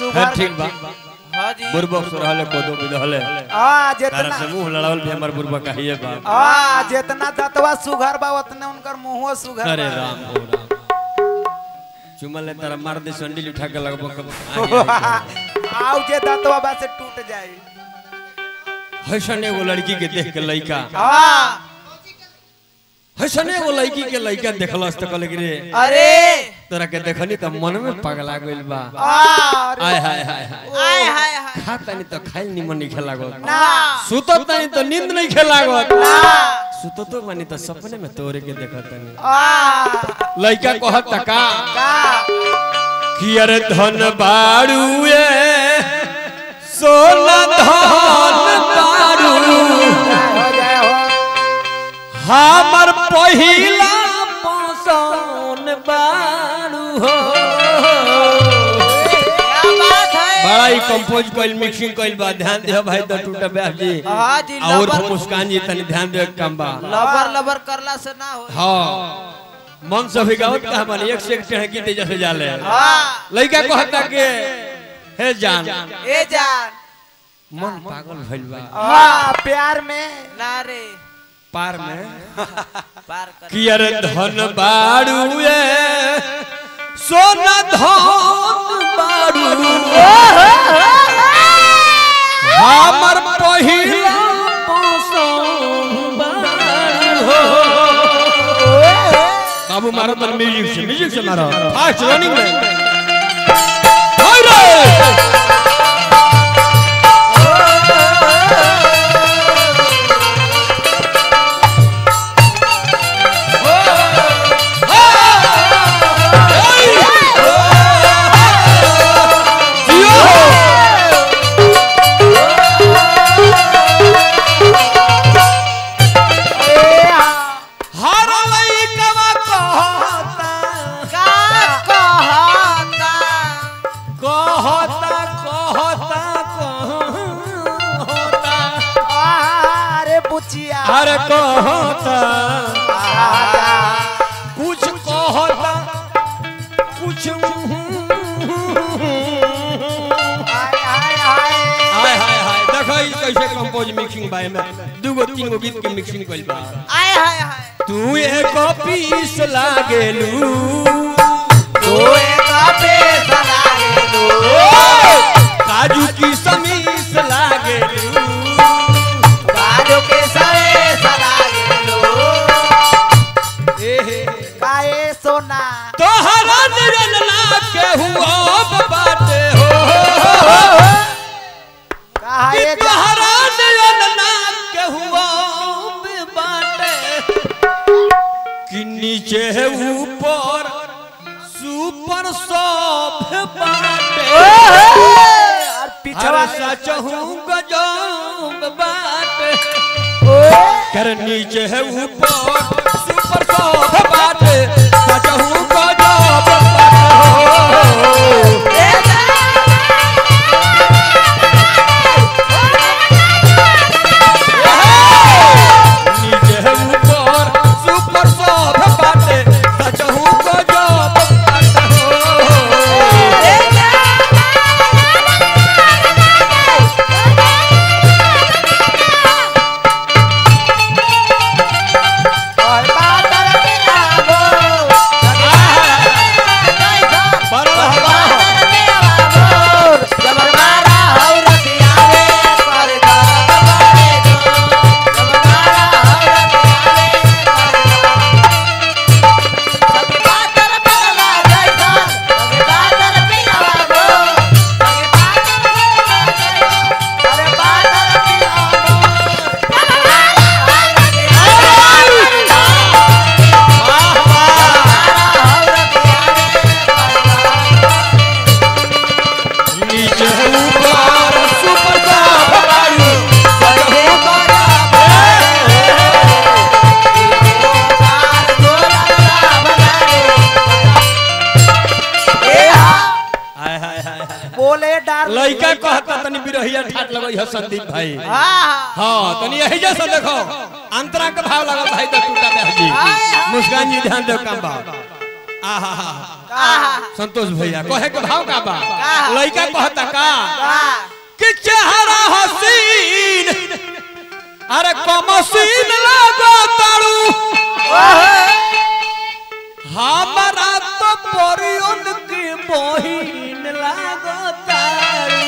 सुगर ठीक बा हाँ जी बुरबक से रहले कोदो भी रहले आ तारा जितना से मुंह लड़ावल भी हमर बुरबक कहिए बा आ जितना दतवा सुघर बा उतने उनकर मुंहो सुघर अरे बा। राम ओ राम चुमल ले तारा मार दे संडिल उठा के लगबो कब आउ जे दतवा बा से टूट जाई हसन एगो लड़की के देख के लइका आ हसन एगो लड़की के लइका देखलस त कहले कि रे अरे तोरा के देखनी त मन में पगला गइल बा आ अरे आय हाय हाय हाय आय हाय हाय खा तनी तो खाइल निमन नहीं खेला गो ना सुतत तनी तो नींद नहीं खेला गो ना सुततो मानी तो सपने में तोरे के देखत तनी आ लइका कहत त का का कि अरे धन बाड़ुए सोना धन बाड़ू हो जाए हो हमर पहिला पसंद बाड़ू हो क्या बात है बड़ा ही कंपोज कइल मिक्सिंग कइल बा ध्यान दे भाई तो टूटा ब्याह जी हाँ जी और लबर मुस्कान जी तनी ध्यान दे काम बा लबर लबर करला से ना हो हाँ मन से भी गावत का मानी एक से एक टेढ़ गीते जैसे जाले हाँ लइका कहता के हे जान ए जान मन पागल भइल बा हाँ प्यार में ना रे पार में पार कर कि अरे धन बाड़ुए सोना धन बाड़ू हमर पहिला पसंद बाड़ू हो काबू मारो तो म्यूजिक से म्यूजिक से मारो फास्ट रनिंग में हाय रे ए हाँ हर लइकवा कहता का कहता कहता कहता कहता आ, अरे बुचिया अरे कहता राजा कुछ कहता कुछ हाय हाय हाय हाय हाय हाय देखो ई कैसे कंपोज मिक्सिंग बाय में दूगो तीन गो गीत के मिक्सिंग कइल बा आय हाय हाय तू एक पीस लागेलू ओए कापे सलागे लो काजू की समीस लागेलू बाजो के सरे सलागे लो एहे काए सोना तोहरा निरन ना के हुआ बाटे हो काहे जा तोहरा निरन ना के हुआ बाटे कि नीचे है ऊपर सुपर सब बाटे और पिछवा अरे सच हूँ गजब बाटे कर नीचे है ऊपर सुपर सब बाटे सच हूँ गजब बाटे हो नीचे है ऊपर सुपर सब बाटे सच हूँ गजब बाटे हो और बादल के लागो बड़ा हवा जबर मारा हौ रतिया रे पर गावे दो जबर मारा हौ रतिया रे पर गावे बादल पगला जैसा सगे बादल पियावा गो सगे बादल अरे बादल पियावा नीचे है ऊपर सुपर सब बाटे सच हूँ हाय हाय हाय हाय बोले डार लइका कहता तनी बिरहिया ठाट लगई है संदीप भाई हाँ हाँ तनी यही जैसा देखो अंतरा का भाव लगल भाई तो टूटा बहन जी मुस्कान जी ध्यान दो काम बा आहा संतोष भैया कहे के भाव का बा लइका कहता का का कि चेहरा हसीन अरे कमसीन लागो तारू हमारा तो परियन के बहिन लागो तारू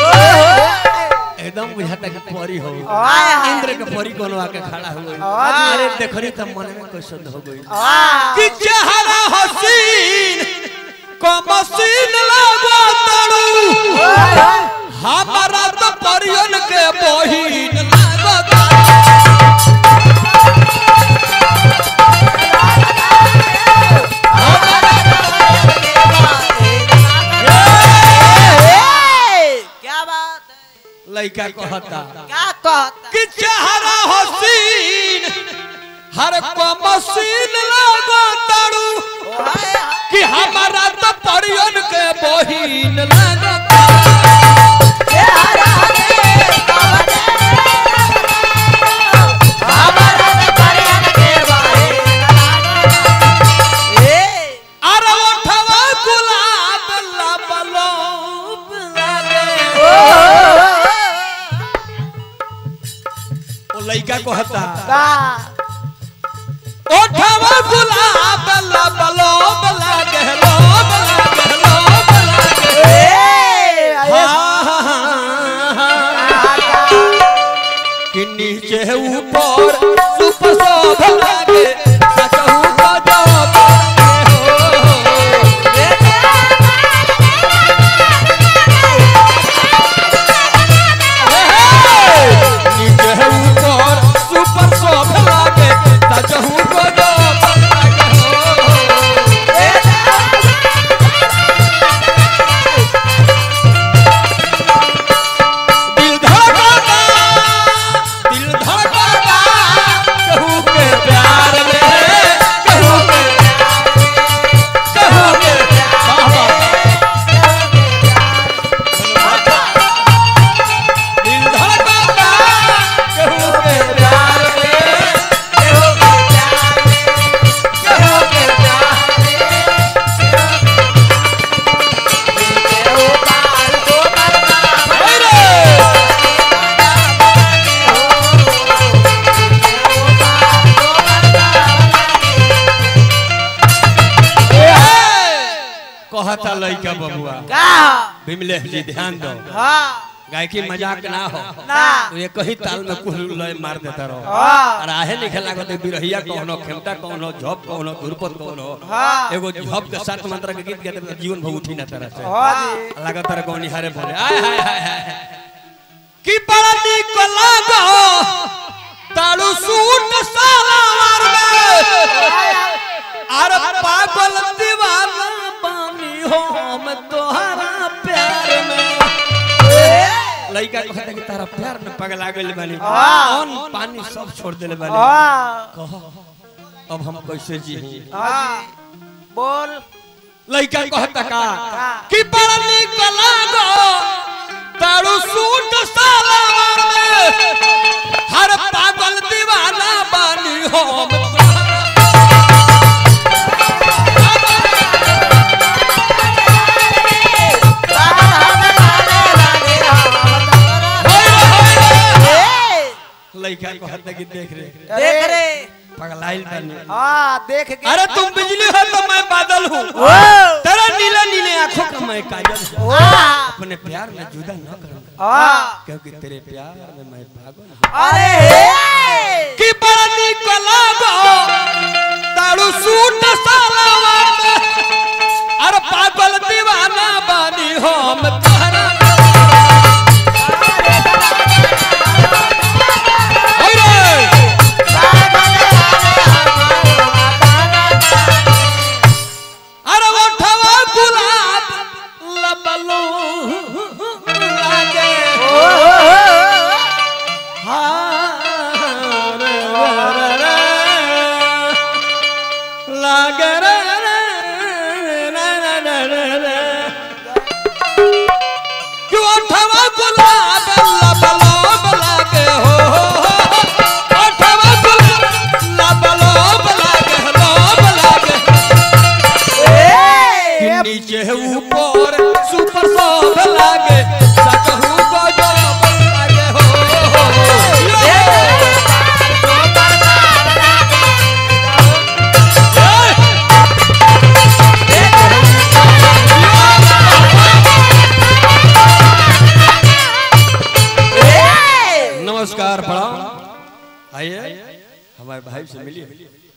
एकदम बुझाता कि परी हो इंद्र के परी कोनो आके खड़ा हो गई अरे देखरी त मन में कैसन हो गई कि चेहरा हसीन कमसीन लागो तारू हमारा तो परियन के बहिन लागो तारू क्या बात है लइका कहता क्या कहता कि चेहरा हसीन हर कमसीन लागो तारू कि हमारा तो परियन के बहिन लागो तारू अरे ओठवा गुलाब लबलोब लागे ओ लइका कहता ओठवा गुलाब लबलोब लागे लोब लागे लोब लागे हाँ, हाँ, हाँ। कि नीचे ऊपर सुप शोभ लागे सचहु तो जब नीचे ऊपर सुपर शोभ लागे सचहु तो जब दिल धड़कता दिल धड़कता कहू के प्यार में कहू के कहू के बाबा दिल धड़कता कहू के प्यार में कहू के प्यार में कहू के प्यार में रे कहता लइका बबुआ बिमलेश जी ध्यान दो गायकी मजाक ना हो तो ये कहीं ताल में कुल लय मार देता रहो और आहे लिखे लागत है बिरहिया कौनो खेमटा कौनो झप कौनो धुरपत कौनो एगो झप के सात मंत्र के गीत गाते तो जीवन भर उठी ना तरह से लागत है कौनी हारे भरे आय हाय हाय हाय कि बड़ा निक लागो ताड़ू सूट सालावार में अरे पागल दीवाना बानी हो मैं तोहरा प्यार में लइका कहता कि तारा प्यार में पगला गइल बानी अन्न पानी सब छोड़ देले बानी कह अब हम कैसे जी बोल लइका कहता का कि बड़ा निक लागो तारू सूट सालावार में हर पागल दीवाना बानी हो मैं तोहरा लइका कहता कि देख रे देख रे पगलाइल बानी हाँ देख के अरे तुम बिजली हो तो मैं बादल हूँ ओ तेरा नीले नीले आंखों का मैं काजल हूँ हाँ अपने प्यार में जुदा न करूंगा हाँ क्योंकि तेरे प्यार में मैं पागल हूँ अरे हे कि बड़ा निक लागो तारू सूट सालावार में अरे पागल दीवाना बानी हो मैं तोहरा अरे अरे ओठवा गुलाब लबलो लागे हाँ रे रे रे लागे रे रे रे रे रे रे आइए हमारे भाई से मिलिए